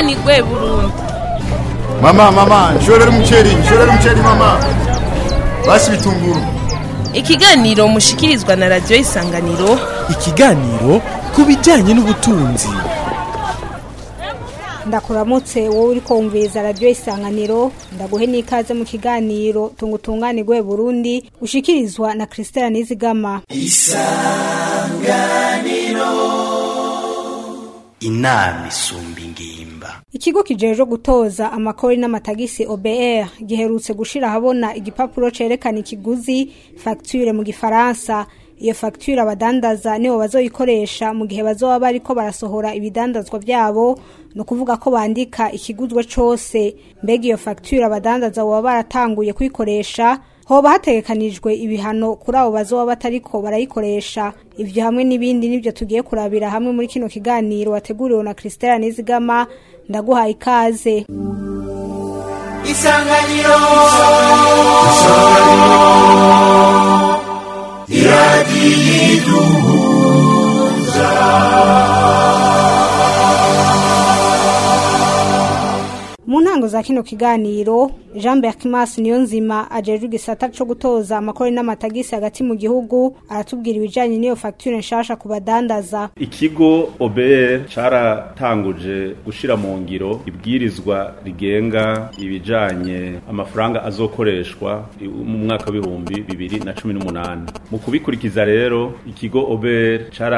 tunganirwe burundu Mama, mama, nshorera umuceri, nshorera umuceri mama. Basi bitunguru. ikiganiro mushikirizwa na radiyo isanganiro ikiganiro ku bijyanye n'ubutunzi ndakuramutse wowe uri kumviriza radiyo isanganiro ndaguhe n'ikaze mu kiganiro tunga utunganirwe burundi ushikirizwa na christelle nizigama inama isumba ingimba ikigo kijejwe gutoza amakori n'amatagisi obr giherutse gushira ahabona igipapuro cerekana ikiguzi facture mu gifaransa iyo facture abadandaza nibo bazoyikoresha mu gihe bazoba bariko barasohora ibidandazwa vyabo ni ukuvuga ko bandika ikiguzwe cose mbega iyo facture abadandaza boba baratanguye kuyikoresha hoba hategekanijwe ibihano kuri abo bazoba batariko barayikoresha ivyo hamwe n'ibindi nivyo tugiye kurabira hamwe muri kino kiganiro wateguriwe na Christelle Nizigama ndaguhaye ikaze isanganiro mu ntango za kino kiganiro Jean Berkimas Niyonzima ajejwe igisata co gutoza amakori n'amatagisi hagati mu gihugu aratubwira ibijanye n'iyo facture nshasha ku badandaza ikigo OBR caratanguje gushira mu ngiro ibwirizwa rigenga ibijanye amafaranga azokoreshwa i- mu mwaka w'ibihumbi bibiri na cumi n'umunani mu kubikurikiza rero ikigo OBR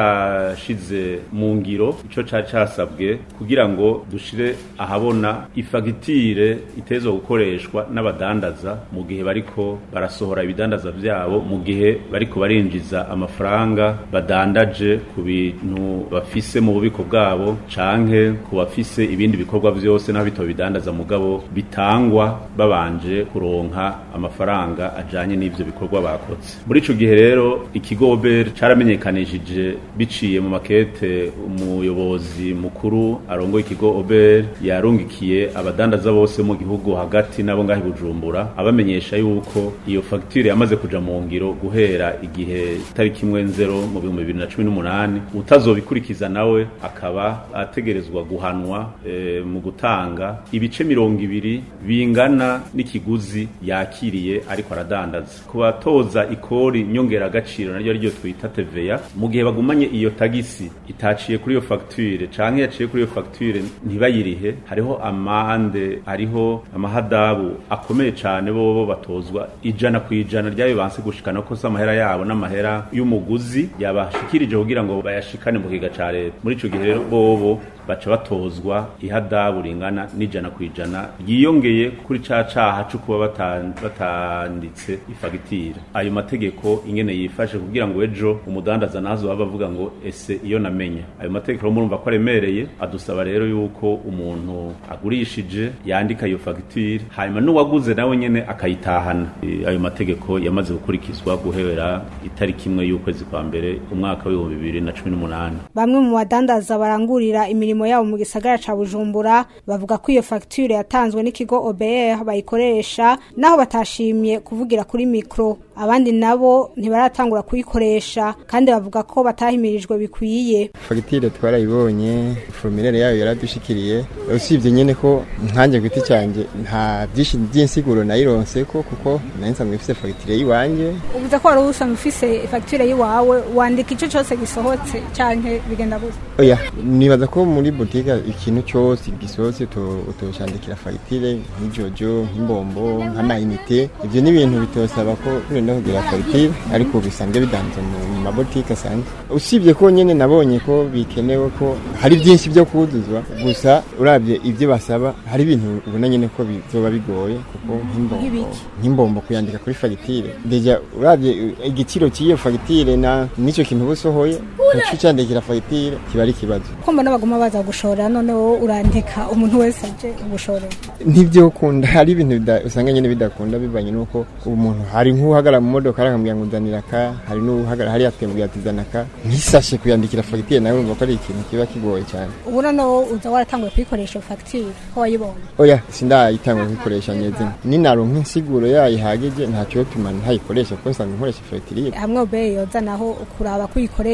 carashize mu ngiro ico cari casabwe kugira ngo dushire ahabona ifagitire itezwa gukoreshwa n'abadandaza mu gihe bariko barasohora ibidandaza vyabo mu gihe bariko barinjiza amafaranga badandaje ku bintu bafise mu bubiko bwabo canke ku bafise ibindi bikorwa vyose n'aho bito bidandaza mugabo bitangwa babanje kuronka amafaranga ajanye n'ivyo bikorwa bakoze muri ico gihe rero ikigo OBR caramenyekanishije biciye mu makete umuyobozi mukuru arongoye ikigo OBR yarungikiye abadandaza bose mu gihugu hagati nabo ngaho i Bujumbura abamenyesha yuko iyo facture yamaze kuja mu ngiro guhera igihe tariki imwe nzero mu bihumbi bibiri na cumi n'umunani utazobikurikiza nawe akaba ategerezwa guhanwa e, mu gutanga ibice mirongo ibiri bingana n'ikiguzi yakiriye ariko aradandaza ku batoza ikori nyongeragaciro naryo ariryo twita TVA mu gihe bagumanye iyo tagisi itaciye kuri iyo facture canke yaciye kuri iyo facture ntibayirihe hariho amande hariho amahadabu akomeye cane bobo batozwa ijana ku ijana ryayo banse gushikana ko se amahera yabo n'amahera y'umuguzi yabashikirije kugira ngo bayashikane mu kiga ca leta muri ico gihe rero bobo baca batozwa ihadabu ringana n'ijana ku ijana ryiyongeye kuri ca caha co kuba batan- batanditse ifagitire ayo mategeko ingene yifashe kugira ngo ejo umudandaza nazo baba bavuga ngo ese iyo namenye ayo mategeko rero murumva ko aremereye adusaba rero yuko umuntu agurishije yandika iyo fagitire hanyuma n'uwaguze nawe nyene akayitahana E, ayo mategeko yamaze gukurikizwa guhera itariki imwe y'ukwezi kwa mbere umwaka w'ibihumbi bibiri na cumi n'umunani bamwe mu badandaza barangurira imirimo yabo mu gisagara ca Bujumbura bavuga ko iyo facture yatanzwe n'ikigo OBR bayikoresha naho batashimye kuvugira kuri mikro abandi nabo ntibaratangura kuyikoresha kandi bavuga ko batahimirijwe bikwiye fagitire twarayibonye formulaire yayo yaradushikiriye usibye nyene ko nkanjye giti cyanjye nta byinshi by'insiguro nayironse ko kuko nari nsanzwe mfise fagitire y'iwanje uvuze ko wari usanzwe ufise facture yiwawe wandika ico cose gisohotse canke bigenda gute oya nibaza ko muri boutique ikintu cyose gisohotse uto- utocandikira fagitire nk'ijojo nk'imbombo nk'amayinite ibyo ni ibintu bitosaba ko urenda kugira fagitire ariko bisanzwe bidanze mu mu mabotike asanzwe usibye ko nyene nabonye ko bikenewe ko hari byinshi byo kuzuzwa gusa urabye ibyo basaba hari ibintu ubona nyene ko bizoba bigoye kuko nk'imbombo Nk'ibiki? nk'imbombo kuyandika kuri fagitire deja urabye uh, igiciro cy'iyo fagitire na n'icyo kintu uba usohoye uca ucandikira fagitire kiba ari ikibazo ko mbona baguma baza gushora none wowe urandika umuntu wese aje gushorera ntibyo kunda hari ibintu bida- usanga nyine bidakunda bivanye n'uko umuntu hari nk'uhagarara mu modoka arakambwira ngo nzanira ka hari n'uhagarara hariya atembwira ati zana ka ntisashe kuyandikira fagitire nawe urumva ko ari ikintu kiba kigoye cyane ubu noneho uza waratanguye kuyikoresha iyo facture ko wayibonye oya sindayitanga kuyikoresha nyezina ninaronka insiguro yayo ihagije ntacyo tuma ntayikoresha kuko nsanzwe nkoresha fagitire hamwe obe yoza naho kuraba kuyikoresha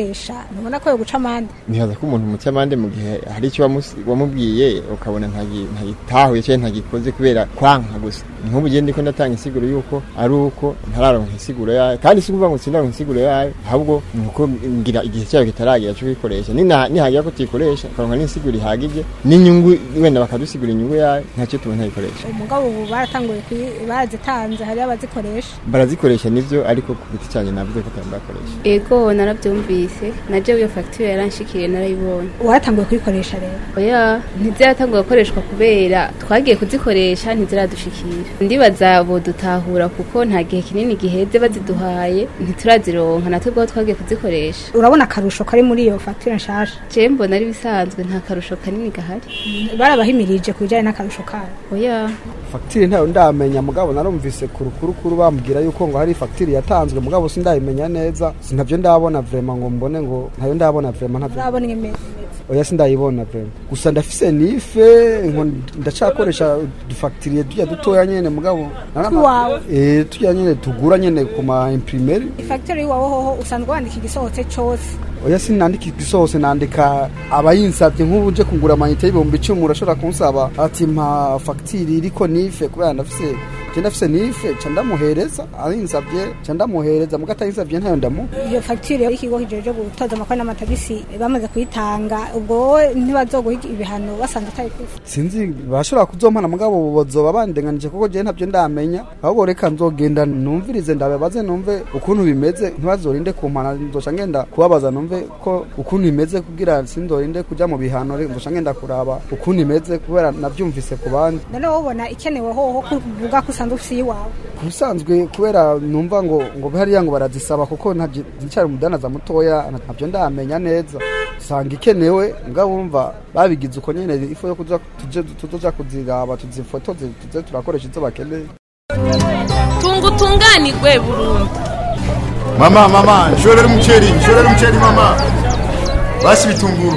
ntubona ko yo guca amande nihaza ko umuntu muca amande mu gihe hari icyo wamusi- wamubwiye ukabona ntagi- ntagitahuye cyangwa ntagikoze kubera kwanka gusa nk'ubu gihe ndiko ndatanga insiguro yuko ari uko ntararonka insiguro yayo kandi si ukuvuga ngo sindaronka insiguro yayo ahubwo ni uko ngira igihe cyayo kitaragira cyo kuyikoresha Nina- nihagira ko tuyikoresha ukaronka n'insiguro ihagije n'inyungu wenda bakadusigura inyungu yayo ntacyo tubona ntayikoresha umugabo ubu baratanguye kuyi- barazitanze hariyo abazikoresha barazikoresha nivyo ariko ku giti cyanjye navuze ko atambakoresha ego narabyumvise naje iyo fagitire yaranshikiriye narayibonye waratanguye kuyikoresha rero oya ntiziratanguye gukoreshwa kubera twagiye kuzikoresha ntiziradushikira ndibaza bodutahura kuko nta gihe kinini giheze baziduhaye ntiturazironka natwe ubwo twagiye kuzikoresha urabona akarusho kari muri iyo fagitire nshasha je mbona ari bisanzwe nta karusho kanini gahari barabahimirije ku bijyanye n'akarusho kayo oya fagitire ntayo ndamenya mugabo narumvise ku rukurukuru bambwira yuko ngo hari fagitire yatanzwe mugabo sindayimenya neza sinabyo ndabona vrema ngo mbone ngo ntayo ndabona vrema ntabyo urabona imeze oya sindayibona vrema gusa ndafise nife ngo ndacakoresha dufagitiriye tujya dutoya nyene mugabo Twawe. eh tujya nyene tugura nyene ku ma imprimeri fagitire y'iwawe hoho usanzwe wandika igisohotse cyose oya sinandika igisohose nandika abayinsabye nk'ubu nje kugura amayinite y'ibihumbi icumi urashobora kunsaba ati mpa fagitire iriko nife kubera ndafise je ndafise nife ca ndamuhereza ayinsabye ca ndamuhereza muga atayinsabye ntayo ndamuha iyo fagitire y'ikigo kijeje gutoza amakori n'amatagisi bamaze kuyitanga ubwo wowe ntibazoguha ibihano basanze utayifise sinzi bashobora kuzompana mugabo bazoba bandenganije kuko je ntavyo ndamenya ahubwo reka nzogenda numvirize ndababaze numve ukuntu bimeze ntibazorinde kumpana nzoca ngenda kubabaza numve ko ukuntu imeze kugira sinzorinde kuja mu bihano re- nzoca ngenda kuraba ukuntu imeze kubera navyumvise ku bandi none wowe ubona ikenewe hoho kuvuga ko usanzwe ufise iyiwawe ku bisanzwe kubera numva ngo ngo hariya ngo barazisaba kuko ntabyo nticyari umudanaza mutoya ntabyo ndamenya neza usanga ikenewe mugabo wumva babigize uko nyene ifu yo kuja tuje tuzoja kuziraba tuzifotoze tuze turakoresha izo bakeneye tunga utunganirwe burundu Mama, mama, nshorera umuceri, nshorera umuceri mama. Basi bitunguru.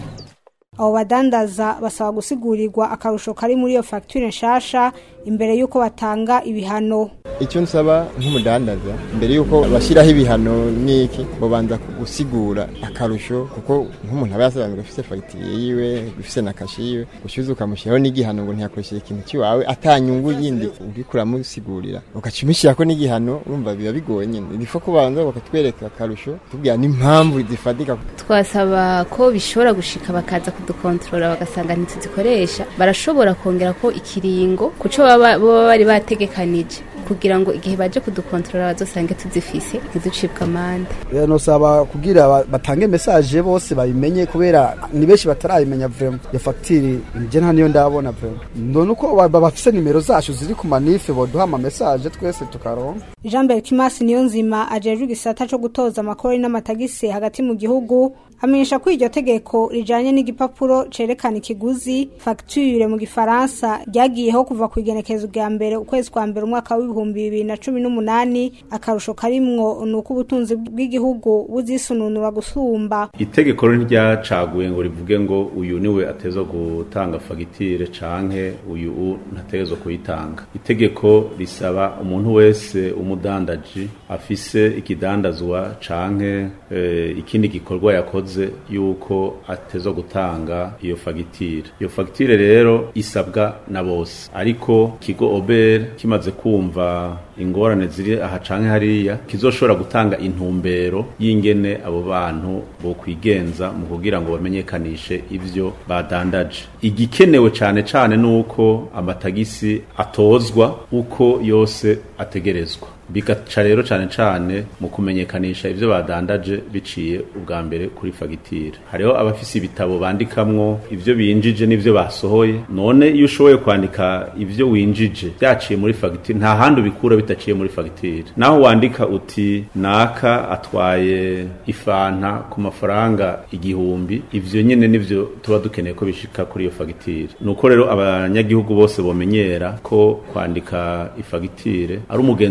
abo badandaza basaba gusigurirwa akarusho kari muri iyo fagitire nshasha imbere y'uko batanga ibihano icyo nsaba nk'umudandaza mbere y'uko bashyiraho ibihano n'iki babanza gusigura akarusho kuko nk'umuntu aba yasobanura afite fagitire yiwe ufite na kashi yiwe ushyuze ukamushyiraho n'igihano ngo ntiyakoresheje ikintu cy'iwawe atanyungu yindi uriko uramusigurira ugaca umushyirako n'igihano urumva biba bigoye nyine nifo kubanza bakatwereka akarusho tubwira n'impamvu zifatika twasaba ko bishobora gushika bakaza kudukontorora bagasanga ntituzikoresha barashobora kongera ko ikiringo kuco baba baba bari bategekanije kugira ngo igihe baje kudukontorora bazosange tuzifise ntiducibwe amande rero nosaba kugira ba- batange message bose bayimenye kubera ni benshi batarayimenya vraiment iyo fagitire nje nta niyo ndabona vraiment none uko ba- ba- bafise nimero zacu ziri ku manife boduha ama message twese tukaronka jean berkimas niyo nzima ajejwe igisata co gutoza amakori n'amatagisi hagati mu gihugu amenyesha ko iryo tegeko rijanye n'igipapuro cerekana ikiguzi fagitire mu gifaransa ryagiyeho kuva ku igenekerezo rya mbere ukwezi kwa mbere umwaka w'ibihumbi bibiri na cumi n'umunani akarusho karimwo ni uko ubutunzi bw'igihugu buzisununura gusumba itegeko rero ntiryacaguye ngo rivuge ngo uyu niwe ateza gutanga fagitire canke uyu u ntategerezwa kuyitanga itegeko risaba umuntu wese umudandaji afise ikidandazwa canke eh, ikindi gikorwa yakoze yuko ateza gutanga iyo fagitire iyo fagitire rero isabwa na bose ariko kigo ober kimaze kumva ingorane ziri aha canke hariya kizoshobora gutanga intumbero y'ingene abo bantu bokwigenza mu kugira ngo bamenyekanishe ivyo badandaje igikenewe cane cane nuko amatagisi atozwa uko yose ategerezwa bigaca rero cane cane mu kumenyekanisha ivyo badandaje biciye ubwa mbere kuri fagitire hariho abafise ibitabo bandikamwo ivyo binjije n'ivyo basohoye none iyo ushoboye kwandika ivyo winjije byaciye muri fagitire nta handi ubikura bitaciye muri fagitire naho wandika uti naka atwaye ifanta ku mafaranga igihumbi ivyo nyene nivyo tuba dukeneye ko bishika kuri iyo fagitire nuko rero abanyagihugu bose bomenyera ko kwandika ifagitire ari umugenzo mwiza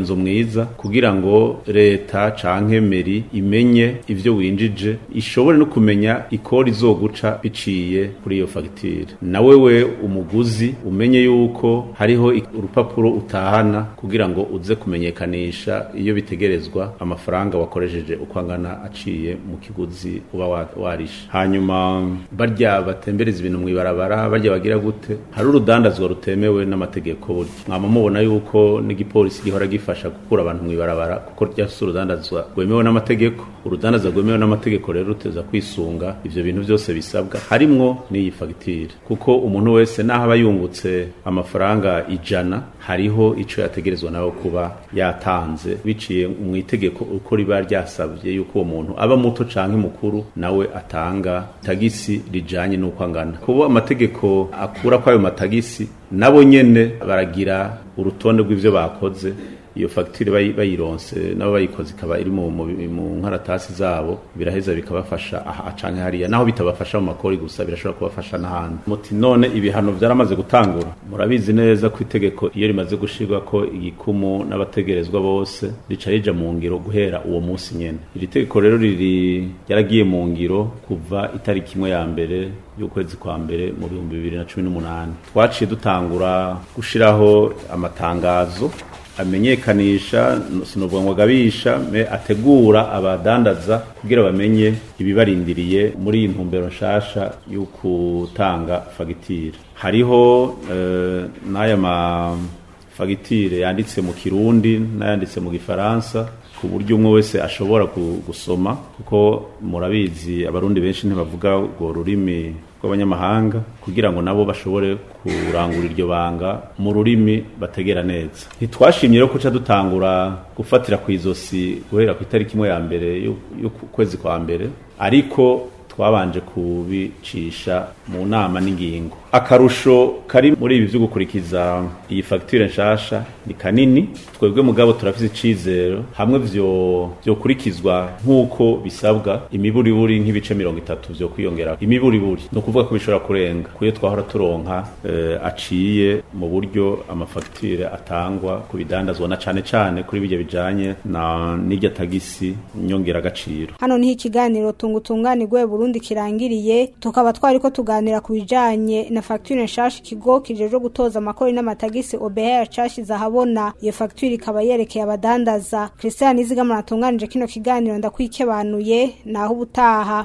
nziza kugira ngo leta canke meri imenye ivyo winjije ishobore no kumenya ikori izoguca biciye kuri iyo fagitire na wewe umuguzi umenye yuko hariho ik- urupapuro utahana kugira ngo uze kumenyekanisha iyo bitegerezwa amafaranga wakoresheje uko angana aciye mu kiguzi uba wa- warishe hanyuma barya batembereza ibintu mw'ibarabara barya bagira gute hari urudandazwa rutemewe n'amategeko burya mwama mubona yuko n'igipolisi gihora gifasha gukura abantu mw'ibarabara kuko ryafise urudandazwa rwemewe n'amategeko urudandazwa rwemewe n'amategeko rero ruteza kwisunga ivyo bintu byose bisabwa harimwo n'iyi fagitire kuko umuntu wese naho aba yungutse amafaranga ijana hariho ico yategerezwa nawe kuba yatanze biciye mu itegeko uko riba ryasabye yuko uwo muntu aba muto canke mukuru nawe atanga tagisi rijanye n'uko angana kuba amategeko akura kwayo matagisi nabo nyene baragira urutonde rw'ivyo bakoze iyo fagitire bayi- bayironse nabo bayikoze ikaba iri mu, mu, mu nkaratasi zabo biraheza bikabafasha aha canke hariya naho bitabafasha mu makori gusa birashobora kubafasha n'ahandi muti none ibihano vyaramaze gutangura murabizi neza ko itegeko iyo rimaze gushirwa ko igikumu n'abategerezwa bose rica rija mu ngiro guhera uwo munsi nyene iri tegeko rero riri ryaragiye mu ngiro kuva itariki imwe ya mbere y'ukwezi kwa mbere mu bihumbi bibiri na cumi n'umunani twaciye dutangura gushiraho amatangazo amenyekanisha sinovuga ngo agabisha me ategura abadandaza kugira bamenye ibibarindiriye muri iyi ntumbero nshasha yo gutanga fagitire hariho eh, n'aya ma fagitire yanditse mu kirundi n'ayanditse mu gifaransa ku buryo umwe wese ashobora gu- gusoma kuko murabizi abarundi benshi ntibavuga urwo rurimi rw'abanyamahanga kugira ngo nabo bashobore kurangura iryo banga mu rurimi bategera neza ntitwashimye rero kuca dutangura gufatira ku izosi guhera ku itariki imwe ya mbere y'ukwezi kwa mbere ariko twabanje kubicisha mu nama n'ingingo akarusho kari muri ibi byo gukurikiza iyi fagitire nshasha ni kanini twebwe mugabo turafise icizero hamwe vyo vyokurikizwa nk'uko bisabwa imiburiburi nk'ibice mirongo itatu vyo kwiyongera imiburiburi ni ukuvuga ko bishobora kurenga kuyo twahora turonka eh, aciye mu buryo amafagitire atangwa ku bidandazwa na cane cane kuri bijya bijanye na n'irya tagisi nyongeragaciro hano niho ikiganiro tungutunganirwe Burundi kirangiriye tukaba twari ko tuganira ku bijanye na facture nshasha ikigo kijeje gutoza amakori n'amatagisi OBR cashize ahabona iyo facture ikaba yerekeye abadandaza Christian Izigama natunganije kino kiganiro ndakwikebanuye naho ubutaha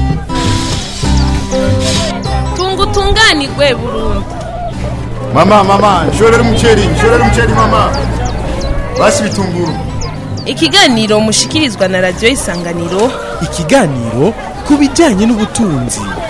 tungutunganirwe Burundi Mama, mama, nshorera umuceri, nshorera umuceri mama. Basi bitunguru. ikiganiro mushikirizwa na radiyo isanganiro ikiganiro ku bijyanye n'ubutunzi